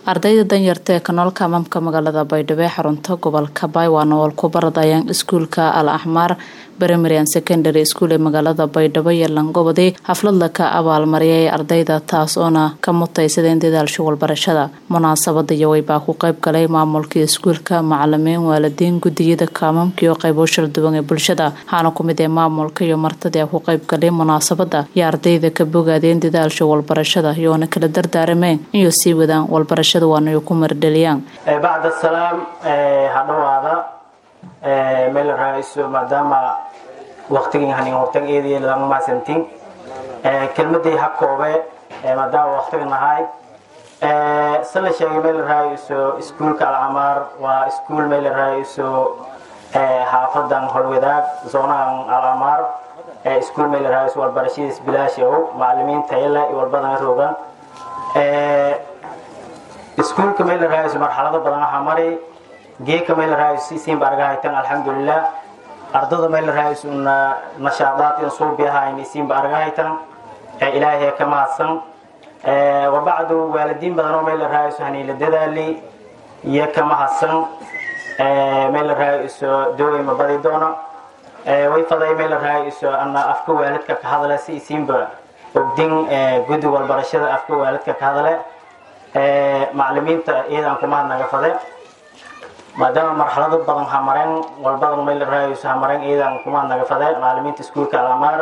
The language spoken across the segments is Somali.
ardayda danyarta ee kanoolka amamka magaalada baydhabo ee xarunta gobolka baay waa nool ku baradayaan iskuulka al axmaar primarian secondary school ee magaalada baydhabo iyo langobodi xafladla ka abaalmariyay ardayda taas oona ka mutaysadeen dadaalsha walbarashada munaasabada iyo weybaa ku qayb galay maamulkii iskuulka macalimiin waalidiin gudiyada kaamamka iyo qaybo shal duwan ee bulshada waxaana kumid ee maamulka iyo martadii ku qayb galay munaasabada iyo ardayda ka bogaadeen dadaalsha walbarashada iyoona kala dardaarameen inuu sii wadaan walbarashada waana ku mardheliyaan bacd asalaam hadhawaada meel raaiso maadaama waqtigii hanin waqtiga eedii lama maasantin kelmadii ha koobe maadaama waqtiga nahay sala sheegay meel raaiso iskuulka alcamaar waa iskuul meel raaiso xaafadan holwadaag zoonahan alcamaar iskuul meel raaiso walbarashadiis bilaash ow macalimiin tayale iyo walbadana roogan iskuulka meel raaiso marxalado badan waxaa mari geeka meel raaiso siinba arga haytan alxamdulilah ardada meel raaiso nashaadaad in suubi ahayn siinba arga haytan ilaahay ka mahadsan wabacdu waalidiin badan oo meel raaiso haniila dadaali iyo ka mahadsan meel raaiso doogay ma badi doono way faday meel raaiso ana afka waalidka ka hadle si siinba ogdin guddi walbarashada afka waalidka ka hadle macalimiinta iyadan kumahad naga fade maadaama marxalado badan hamareen walbadan meel raaiso hamareen iyadan kumahad naga fade macalimiinta iskuulka alamaar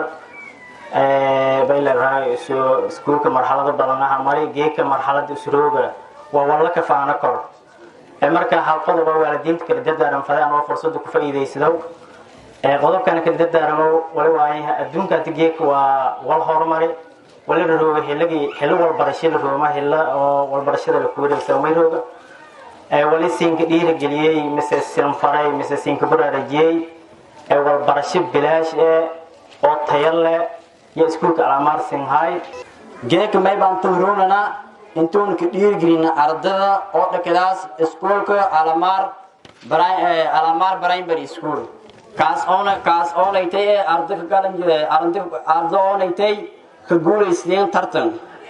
meel raaiso iskuulka marxalado badan hamari geeka marxalada isrooga waa walla ka faana kor marka hal qodoba waalidiinta kala dadaaran fade anoo fursada ku faa'iidaysado qodobkana kala dadaaramo wali waaye adduunka hadda geeka waa wal horumari wali la rooga xilligii xilli walbarasho la rooma xilla oo walbarashada la kuwareegsa may rooga wali siinka dhiirageliyey mise sinfaray mise siinka baraarajiyey walbarasho bilaash eh oo tayo leh iyo iskuulka alamaar sinhay geeka may baan tuhroonana intuun ka dhiirgelina ardada oo dhakadaas iskuulka alamaar alamaar primary school kaas oona kaas oonaytay ee arda ka galan arda oonaytay ka guulaysteen tartan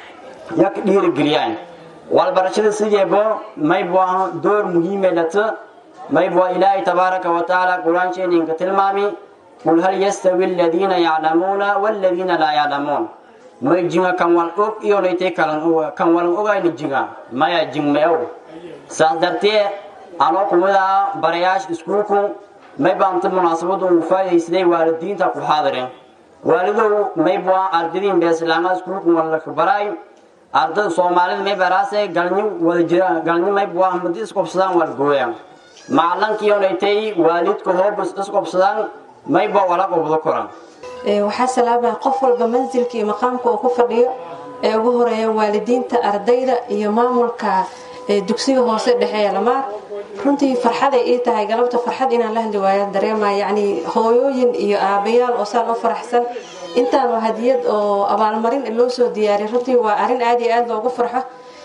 ya ka dhiirigeliyaan walbarashada sideebo maybwa door muhiimelata maybwa ilaahay tabaaraka wa tacaala qur-aansheeninka tilmaami qul hal yastawi aladiina yaclamuuna waladiina laa yaclamuun may jinga kan wal og iyonaytay kan walan ogayna jinga maya jingmayow saas dartee anoo kumidaa barayaasha iskuulku may baanta munaasabadu ugu faa'iidaysaday waalidiinta ku xaadireen waalidow maybwa ardadiin beeslaama iskuulku walaka baraay ardada soomaalida may baraase galni wada jira galni maybwa madi isqobsadaan walgooya macalankiionaytay waalidka hoobas isqobsadaan maybwa wala qobdo koran waxaa salaamaya qof walba mansilka iyo maqaamka uu ku fadhiyo ee ugu horeeya waalidiinta ardayda iyo maamulka dugsiga hoose dhexe ee lamaar runtii farxaday ii tahay galabta farxad inaan la hadli waayaan dareemaya yacni hooyooyin iyo aabayaal oo saan u faraxsan intaan waa hadiyad oo abaalmarin loo soo diyaariyay runtii waa arrin aad iyo aad loogu farxo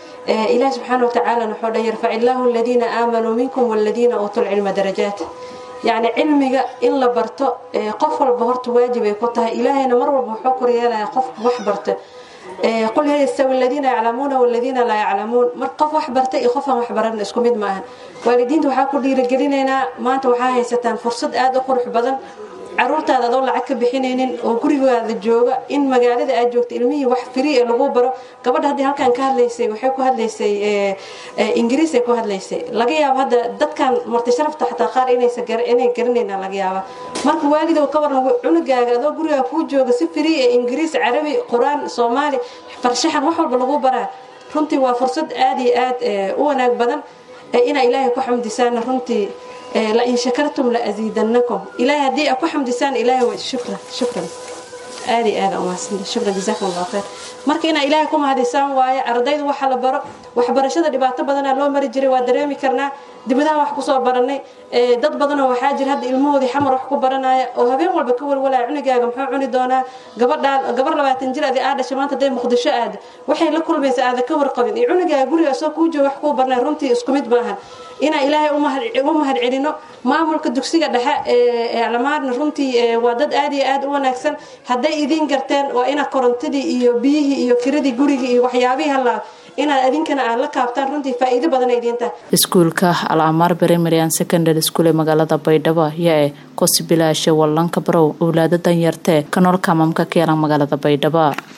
ilaah subxaana wa tacaala wuxuu dhan yarfac illaahu aladiina aamanuu minkum waladiina uutuu lcilma darajaat yacni cilmiga in la barto qof walba horta waajib ay ku tahay ilaahayna mar walba wuxuu koryeelaya qofka wax barta qul hal yastawi aladiina yaclamuuna waladiina laa yaclamuun mar qof wax bartay iyo qofaan wax baran isku mid maaha waalidiinta waxaa ku dhiirigelinaynaa maanta waxaa haysataan fursad aada u qurux badan caruurtaada adoo lacag ka bixinaynin oo gurigaada jooga in magaalada aad joogto ilmihii wax free ee lagu baro gabadha haddii halkan ka hadlaysay waxay ku hadlaysay ingiriisay ku hadlaysay laga yaabo hadda dadkan marti sharafta xataa qaar inaysa inay garanaynaa laga yaaba marka waalidow ka waran cunugaaga adoo gurigaa kuu jooga si free ee ingiriis carabi qur-aan soomaali farshaxan wax walba lagu baraa runtii waa fursad aad iyo aad u wanaag badan inaa ilaahay ku xamdisaana runtii lain shakartum la asiidanakum ilahay haddii aad ku xamdisaan ilahay waa shukran shukran aad iyo aad umahadsan shukran jazakum allah khayr marka inaa ilaahay ku mahadisaan waaye ardayda waxa la baro waxbarashada dhibaato badanaa loo mari jiray waa dareemi karnaa dibadaha wax kusoo baranay dad badanoo waxaa jira hadda ilmahoodii xamar wax ku baranaya oo habeen walba ka walwalaya cunugaaga muxuu cuni doonaa gabadhaan gabar labaatan jir adi aa dhashay maanta dee muqdisho aada waxay la kulmaysa aada ka warqabin iyo cunugaaga guriga asoo kuu jooga wax kuu baranaya runtii isku mid maahan inaan ilaahay u mahad celino maamulka dugsiga dhexe ee alamaarna runtii waa dad aad iyo aad u wanaagsan hadday idiin garteen waa ina korontadii iyo biyihii iyo kiradii gurigii iyo waxyaabihii halaa inaad adinkana aad la kaabtaan runtii faa'iido badan ay idiin tahay iskuulka al amaar primary and secondary school ee magaalada baydhabo ayaa eh kosi bilaasha wallanka barow owlaada danyartee kanoolka mamka keelan magaalada baydhabo